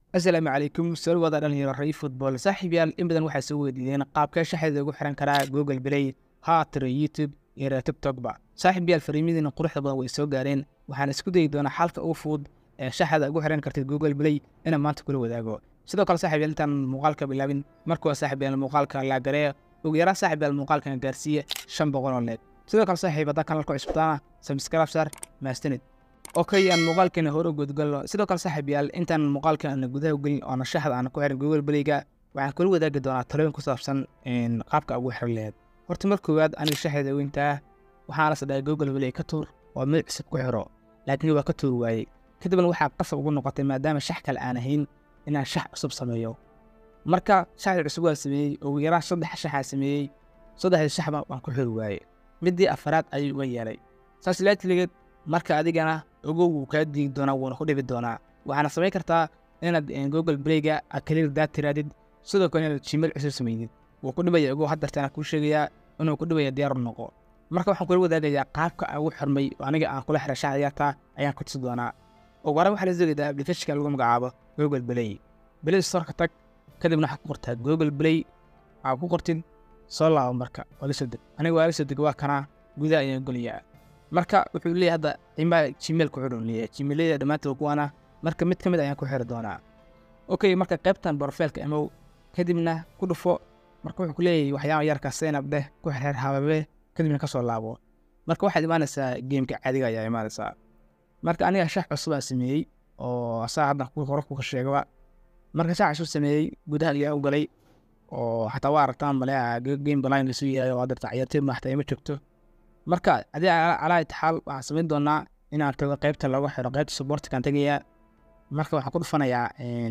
asalaamu calaykum soo wada dhalinyaro ray football saaxiibyaal in badan waxaa soo weydiideen qaabkee shaxeeda ugu xiran karaa google play haatiro youtube iyo reer tiktokba saaxiibyaal fariimadiina quruxda badan way soo gaareen waxaan isku dayi doonaa xalka ugu fudud ee shaxeeda ugu xiran kartid google play inaan maanta kula wadaago sidoo kale saaxiibyaal intaan muuqaalka bilaabin markuwa saaxiibyaal muuqaalka laagaree ugu yaraan saaxiibyaal muuqaalkan gaarsiiya shan boqol oo leeg sidoo kale saaxiib haddaa kanalka cusbataana sabscribe saar maastanid okay aan muuqaalkeena hore u gudgalno sidoo kale saaxiibyaal intaan muuqaalka aana gudaha u gelin oona shaxda aana ku xiran google playga waxaan kula wadaagi doonaa talooyin ku saabsan qaabka ugu xiran laheed horta mar koowaad aniga shaxeeda weyntaa waxaana is dhahay google play ka tuur oo mid cusub ku xiro laakiin waa ka tuur waayey kadibna waxaa qasab ugu noqotay maadaama shax kale aan ahayn inaan shax cusub sameeyo marka shaxdii cusub waa sameeyey ugu yaraan saddex shaxaa sameeyey saddexdii shaxba waan ku xiri waayey midii afaraad ayuu uga yeelay saas laatiligeed marka adigana ogow wuu kaa diigi doonaa wuuna ku dhibi doonaa waxaana samayn kartaa inaad google playga aad kaliir daad tiraadid sidoo kale inaad gmail cusub samaydid wuu ku dhibaya ogow haddartaana kuu sheegayaa inuu ku dhibaya diyaar u noqo marka waxaan kula wadaagayaa qaabka aan ugu xirmay oo aniga aan kula xiray shaxda yartaa ayaan ku tusi doonaa ugu horaan waxaa la soogeedaa applicationka lagu magacaabo google play play storeka tag kadibna waxaad ku qortaa google play waxaad ku qortid soo laabo marka waa la soo deg aniga waa la soo deg waa kanaa gudaha ayaan goliyaa marka wuxuu leeyahay hadda qiimaha gmail ku xidhan leeyahay gmailada dhammaantood kuwaana marka mid ka mid ayaan ku xiri doonaa okay marka qaybtan profileka imow kadibna ku dhufo marka wuxuu ku leeyahay waxyaaba yarka saynab dheh ku xirxir hababe kadibna kasoo laabo marka waxaad imaanaysaa geemka caadiga ayaa imaanaysaa marka aniga shax cusubaa sameeyey oo saa hadda hore kuka sheegaba marka shax cusub sameeyey gudaha ayaa u galay oo xataa waa aragtaan maleeha game baline lasu yahay oo hadda ciyaartooy maxta ima joogto marka adii calaa itixaal waxaan samayn doonaa inaan tago qaybta lagu xiro qaybta supportkaan tegayaa marka waxaan ku dhufanayaa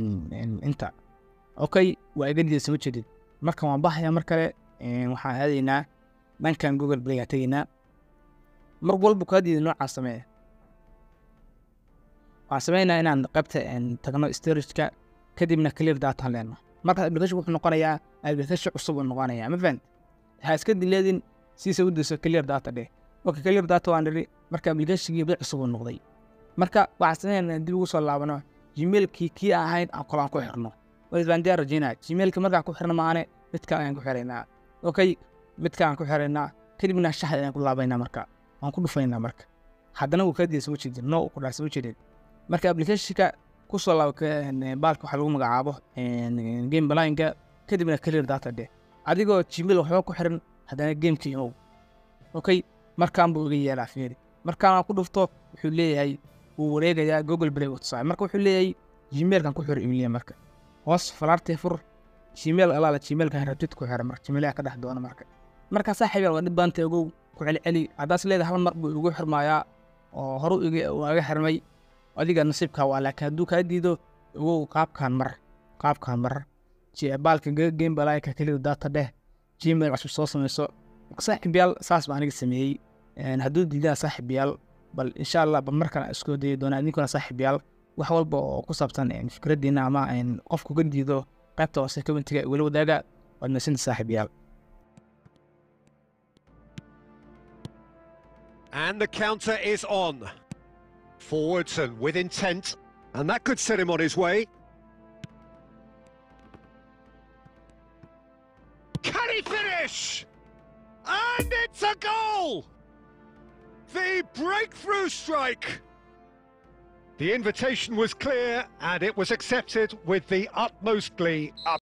inta okay waa iga diida soo jeedid marka waan baxayaa mar kale waxaan aadaynaa dhankan google playga tegaynaa mar walba kaa diida noocaan samee waxaan sameynaa inaan qaybta tagno storageka kadibna clear datan leeno markaas application wuxuu noqonayaa application cusub uu noqonayaa ma fahant ha iska dileedin siisa u dayso clear data dheh marka clear data waan nidhi marka applicationkii bil cusub uu noqday marka waxaan sameynaa dib ugu soo laabano gmailkii kii aan ahayn aan kolo aan ku xirno baan diyaar rajeynaa gmailka markaan ku xirno maane midka ayaan ku xiraynaa okay midka aan ku xiraynaa kadibna shaxda ayaan ku laabaynaa marka waan ku dhufaynaa marka haddana wuu kaa diya soo jeedin no ku dhaar soo jeedin marka applicationka ku soo laabo baalka waxaa lagu magacaabo game balineka kadibna clear data dheh adigoo gmail waxba ku xiran haddana gamekii imow okay markaan buu iga yeelaa fiiri markaan ku dhufto wuxuu leeyahay wuu wareegayaa google play uu tusaay marka wuxuu leeyahay gmailkan ku xiro imliya marka hoos falaartee fur gmail alaala gmailkan rabtid ku xira marka gmailha ka dhex doona marka markaa saaxiibyaal waa dhib baanta ogow ku celceli haddaas leedahay hal mar buu igu xirmayaa oo horu iga xirmay adiga nasiibkaa waa laakiin hadduu kaa diido ogow qaabkaan mar qaabkaan mar baalka game balayka keliya data dheh gmail cusub soo samayso saaxiibyaal saas baa aniga sameeyey hadduu diidaa saaxiibyaal bal insha allah ba mar kale isku dayi doonaa idinkuna saaxiibyaal wax walba oo ku saabsan fikraddiina ama qofku ka diido qaybta hoose commentiga igula wadaaga waad masinta saaxiibyaal And the counter is on. Forwardson with intent, and that could set him on his way. Can he finish? And it's a goal! The breakthrough strike! The invitation was clear and it was accepted with the utmost glee.